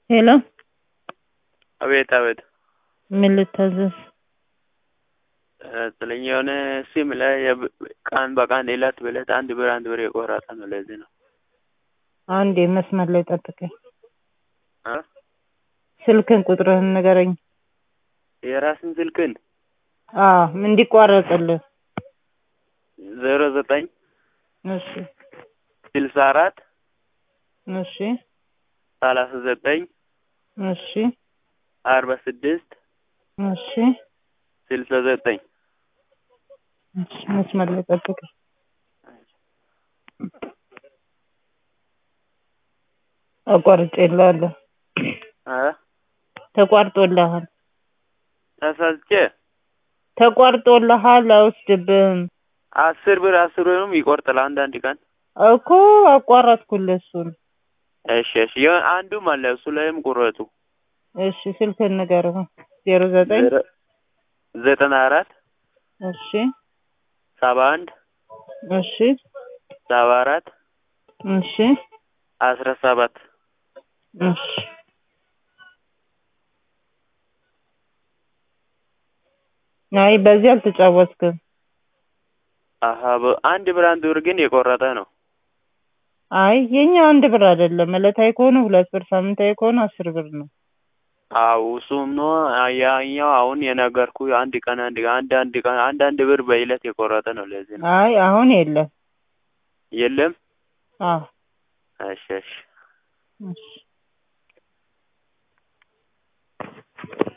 ሄሎ አቤት አቤት ምን ልታዘዝ? ስለኝ የሆነ ሲም ላይ የብ- ቀን በቀን እለት በእለት አንድ ብር አንድ ብር የቆረጠ ነው። ለዚህ ነው አንዴ መስመር ላይ ጠብቀኝ። እ ስልክን ቁጥርህን ንገረኝ። የራስን ስልክን አዎ እንዲቋረጥልህ። ዜሮ ዘጠኝ እሺ ስልሳ አራት እሺ ሰላሳ ዘጠኝ እሺ አርባ ስድስት እሺ ስልሳ ዘጠኝ እሺ መስመር ላይ ጠብቀኝ። አቋርጬልሃለሁ። እ ተቋርጦልሃል። ተሳስቼ ተቋርጦልሃል። አይወስድብህም አስር ብር አስር ብርም ይቆርጥል አንዳንድ ቀን። እኮ አቋረጥኩልህ እሱን። እሺ እሺ የሆነ አንዱም አለ እሱ ላይም ቁረጡ። እሺ ስልክህን ንገረኝ። ዜሮ ዘጠኝ ዜሮ- ዘጠና አራት እሺ ሰባ አንድ እሺ ሰባ አራት እሺ አስራ ሰባት እሺ አይ በዚህ አልተጫወትክም። አሀ በ- አንድ ብር አንድ ብር ግን የቆረጠ ነው። አይ የኛ አንድ ብር አይደለም። ዕለታዊ ከሆነ ሁለት ብር፣ ሳምንታዊ ከሆነ አስር ብር ነው። አው እሱም ነው ያኛው አሁን የነገርኩ አንድ ቀን አንድ ቀን አንድ አንድ ቀን አንድ አንድ ብር በይለት የቆረጠ ነው። ለዚህ ነው አይ አሁን የለም። የለም። አዎ እሺ እሺ እሺ